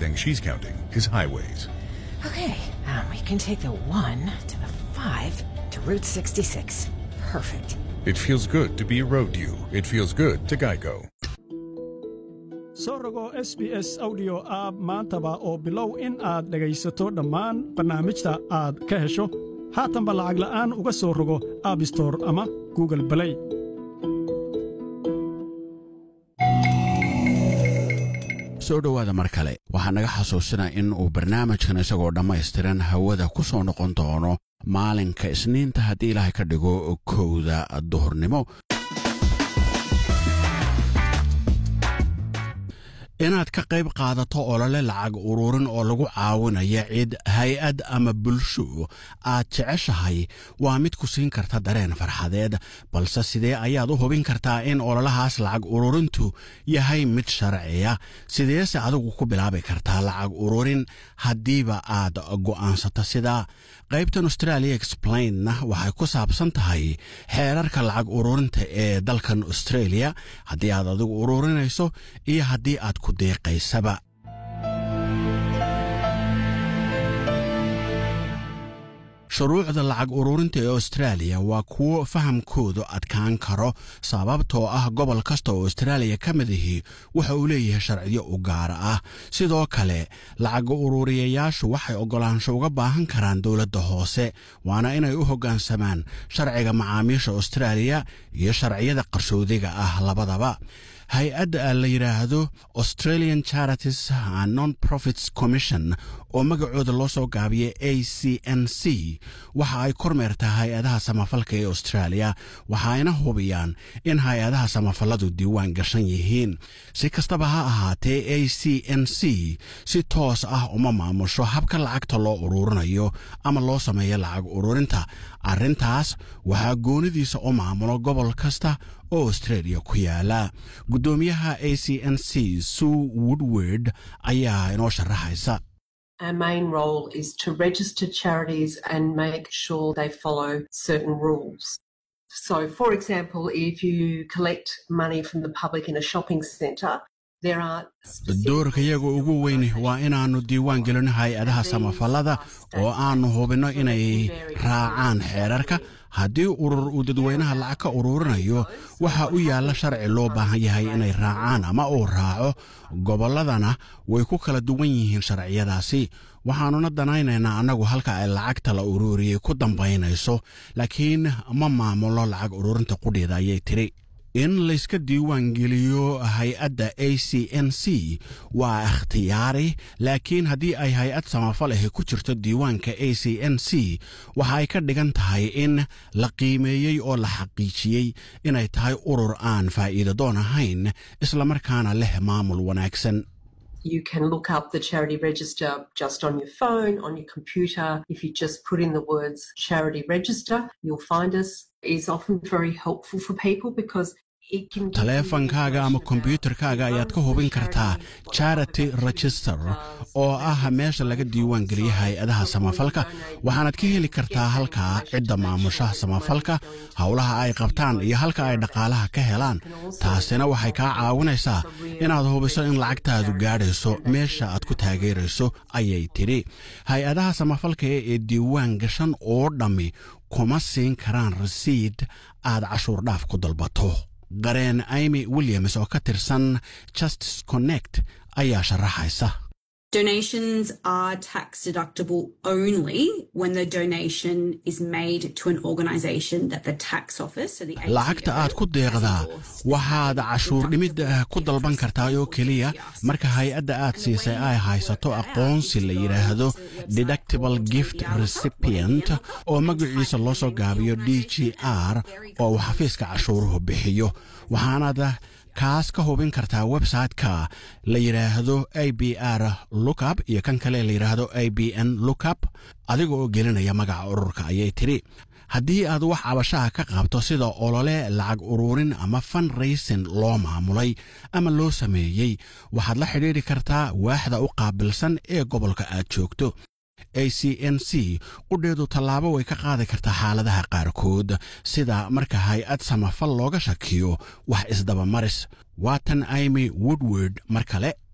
thing she's counting is highways. Okay, um, we can take the 1 to the 5 to Route 66. Perfect. It feels good to be a road you. It feels good to Geico. soo rogo s b s audio app maantaba oo bilow in aad dhegaysato dhammaan barnaamijta aad ka hesho haatanba lacag la'aan uga soo rogo aabistore ama google balay soo dhowaada mar kale waxaa naga xasuusinaa in uu barnaamijkan isagoo dhammaystiran hawada ku soo noqon doono maalinka isniinta haddii ilaahay ka dhigo kowda duhurnimo inaad ka qayb qaadato olole lacag ururin oo lagu caawinaya cid hay-ad ama bulsho aad jeceshahay waa mid ku siin karta dareen farxadeed balse sidee ayaad u hubin kartaa in ololahaas lacag ururintu yahay mid sharciya sideese adigu ku bilaabi kartaa lacag ururin haddiiba aad go'aansato sidaa qaybtan australia explainna waxay ku saabsan tahay xeerarka lacag ururinta ee dalkan australia haddii aad adigu ururinayso iyo haddii aad ku deeqaysaba shuruucda lacag ururinta ee austraaliya waa kuwo fahamkoodu adkaan karo sababtoo ah gobol kasta oo austraaliya ka mid ahi waxa uu leeyahay sharciyo u gaara ah sidoo kale lacag ururiyayaashu waxay oggolaansho uga baahan karaan dowladda hoose waana inay u hoggaansamaan sharciga macaamiisha austraaliya iyo sharciyada qarsoodiga ah labadaba hay-adda la yidhaahdo australian charities non profits commission oo magacooda loo soo gaabiyay a c n c waxa ay kormeertaa hay-adaha samafalka ee australia waxaayna hubiyaan in hay-adaha samafalladu diiwaan gashan yihiin si kastaba ha ahaatee a c n c si toos ah uma maamusho habka lacagta loo ururinayo ama loo sameeyo lacag ururinta arrintaas waxaa goonidiisa u maamulo gobol kasta oo australia ku yaala guddoomiyaha a c n c sue woodward ayaa inoo sharaxaysa Our main role is to register charities and make sure they follow certain rules. So, for example, if you collect money from the public in a shopping centre, there are doorka iyaga ugu weyn waa inaannu diiwaan gelino hay-adaha samafallada oo aannu hubinno inay raacaan xeerarka haddii urur uu dadweynaha lacag ka ururinayo waxa u yaalla sharci loo baahan yahay inay raacaan ama uu raaco gobolladana way ku kala duwan yihiin sharciyadaasi waxaannuna danaynaynaa annagu halka ay lacagta la ururiyey ku dambaynayso laakiin ma maamulo lacag ururinta qudheeda ayay tiri in layska diiwaan geliyo hay-adda a c n c waa ikhtiyaari laakiin haddii ay hay-ad samafal ahi ku jirto diiwaanka a c n c waxa ay ka dhigan tahay in la qiimeeyey oo la xaqiijiyey inay tahay urur aan faa'iida doon ahayn islamarkaana leh maamul wanaagsan You can look up the charity register just on your phone, on your computer. If you just put in the words charity register, you'll find us. It's often very helpful for people because taleefankaaga ama kombyuutarkaaga ayaad ka hubin kartaa charity register oo ah meesha laga diiwaan geliya hay-adaha samafalka waxaanaad ka heli kartaa halkaa cidda maamushaha samafalka howlaha ay qabtaan iyo halka ay dhaqaalaha ka helaan taasina waxay kaa caawinaysaa inaad hubiso in lacagtaadu gaadhayso meesha aad ku taageerayso ayay tidhi hay-adaha samafalka ee diiwaan gashan oo dhammi kuma siin karaan rasiid aad cashuur dhaaf ku dalbato qareen imy williams oo ka tirsan justice connect ayaa sharaxaysa Donations are tax deductible only when the donation is made to an organisation that the tax office, so the ATO, lacagta aad ku deeqdaa waxaad cashuur dhimid ku dalban kartaa oo keliya marka hay-adda aad siisay ay haysato aqoonsi la yidhaahdo deductible gift recipient oo magaciisa loo soo gaabiyo d g r oo uu xafiiska cashuuruhu bixiyo waxaanaad kaas ka hubin kartaa website-ka la yidhaahdo a b r lookup iyo kan kale la yidhaahdo a b n lookup adiga oo gelinaya magaca ururka ayay tidhi haddii aad wax cabashaha ka qabto sida olole lacag ururin ama funraysin loo maamulay ama loo sameeyey waxaad la xidhiidhi kartaa waaxda u qaabilsan ee gobolka aad joogto a c n c qudheedu tallaabo way ka qaadi kartaa xaaladaha qaarkood sida marka hay-ad samafal looga shakiyo wax isdabamaris waatan imy woodward mar kale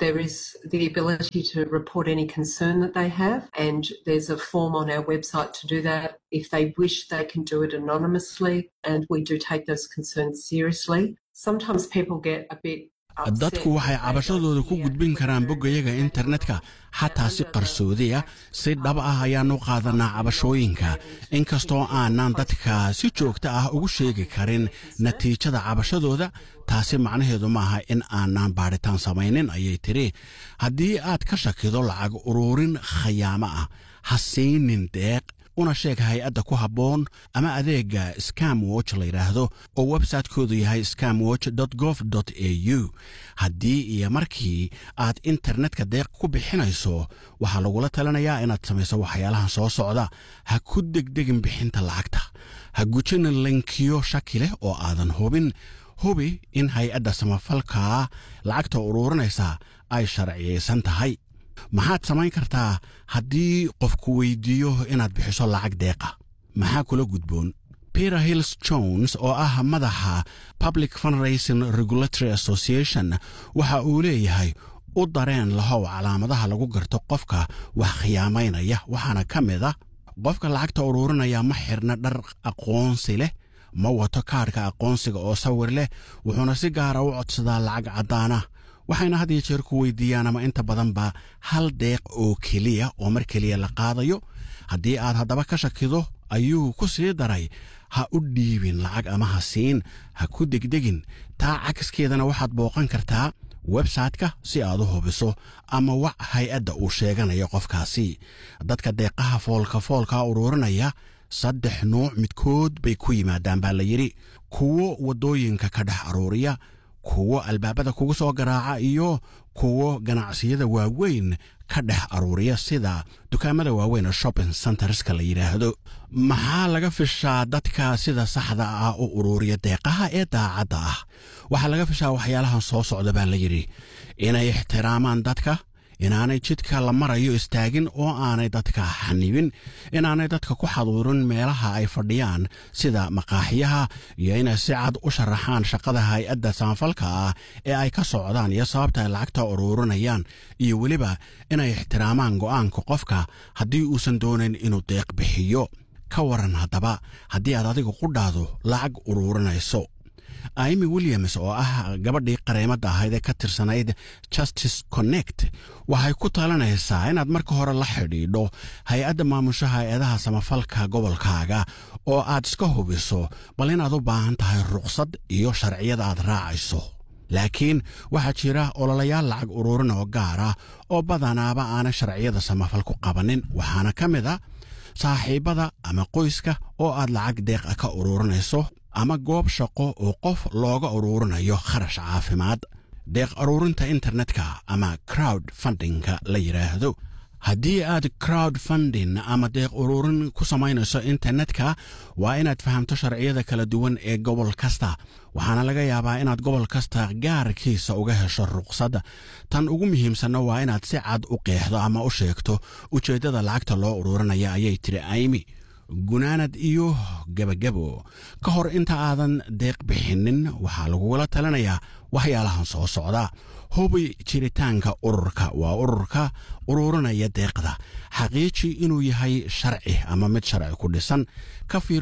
There is the ability to report any concern that they have, and there's a form on our website to do that. If they wish, they can do it anonymously, and we do take those concerns seriously. Sometimes people get a bit dadku waxay cabashadooda ku gudbin karaan boggayaga internetka xataa si qarsoodiya si dhab ah ayaannu qaadanaa cabashooyinka inkastoo aanan dadka si joogta ah ugu sheegi karin natiijada cabashadooda taasi macnaheedu maaha in aanan baadhitaan samaynin ayay tidhi haddii aad ka shakido lacag ururin khayaamo ah ha siinin deeq una sheeg hay-adda ku habboon ama adeegga scam watch la yidhaahdo oo websaytekoodu yahay scamwatch gov au haddii iyo markii aad internetka deeq ku bixinayso waxaa lagula talinayaa inaad samayso waxyaalahan soo socda ha ku degdegin bixinta lacagta ha gujinin linkiyo shaki leh oo aadan hubin hubi in hay-adda samafalkaa lacagta uruurinaysa ay sharciyaysan tahay maxaad samayn kartaa haddii qofku weydiiyo inaad bixiso lacag deeqa maxaa kula gudboon peter hills jones oo ah madaxa public fundraising regulatory association waxa uu leeyahay u dareen lahow calaamadaha lagu garto qofka wax khiyaamaynaya waxaana ka mid a qofka lacagta uruurinaya ma xirna dhar aqoonsi leh ma wato kaadhka aqoonsiga oo sawir leh wuxuuna si gaara u codsadaa lacag caddaana waxayna had iyo jeer ku weydiiyaan ama inta badanba hal deeq oo keliya oo mar keliya la qaadayo haddii aad haddaba ka shakido ayuu ku sii daray ha u dhiibin lacag ama ha siin ha ku degdegin taa cagskeedana waxaad booqan kartaa websayte-ka si aad u hubiso ama wac hay-adda uu sheeganayo qofkaasi dadka deeqaha foolka foolka uruurinaya saddex nuuc midkood bay ku yimaadaan baa la yidhi kuwo waddooyinka ka dhex aruuriya kuwo albaabada kugu soo garaaca iyo kuwo ganacsiyada waaweyn ka dhex aruuriya sida dukaamada waaweyn ee shopping centerska la yidhaahdo maxaa laga fishaa dadka sida saxda ah u uruuriya deeqaha ee daacadda ah waxaa laga fishaa waxyaalahan soo socda baa la yidhi inay ixtiraamaan dadka inaanay jidka la marayo istaagin oo aanay dadka xanibin inaanay dadka ku xaduurin meelaha ay fadhiyaan sida maqaaxiyaha iyo inay si cad u sharaxaan shaqada hay-adda samafalka ah ee ay ka socdaan iyo sababta ay lacagta uruurinayaan iyo weliba inay ixtiraamaan go'aanka qofka haddii uusan doonayn inuu deeq bixiyo ka waran haddaba haddii aad adiga qudhaadu lacag uruurinayso imi williams oo ah gabadhii qareemadda ahayd ee ka tirsanayd justice connect waxay ku talinaysaa inaad marka hore la xidhiidho hay-adda maamusha hay-adaha samafalka gobolkaaga oo aad iska hubiso bal inaad u baahan tahay ruqsad iyo sharciyada aad raacayso laakiin waxaa jira ololayaal lacag uruurin oo gaar ah oo badanaaba aanay sharciyada samafal ku qabanin waxaana ka mid a saaxiibbada ama qoyska oo aad lacag deeqa ka uruurinayso ama goob shaqo oo qof looga uruurinayo kharash caafimaad deeq uruurinta internetka ama crowd fundingka la yidhaahdo haddii aad crowd funding ama deeq uruurin ku samaynayso internetka waa inaad fahamto sharciyada kala duwan ee gobol kasta waxaana laga yaabaa inaad gobol kasta gaarkiisa uga hesho ruqsad tan ugu muhiimsanna waa inaad si cad u qeexdo ama u sheegto ujeeddada lacagta loo uruurinaya ayay tiri aymi gunaanad iyo gebagabo ka hor inta aadan deeq bixinin waxaa lagugula talinayaa waxyaalahan soo socda hubi jiritaanka ururka waa ururka uruurinaya deeqda xaqiiji inuu yahay sharci ama mid sharci ku dhisan ka fiir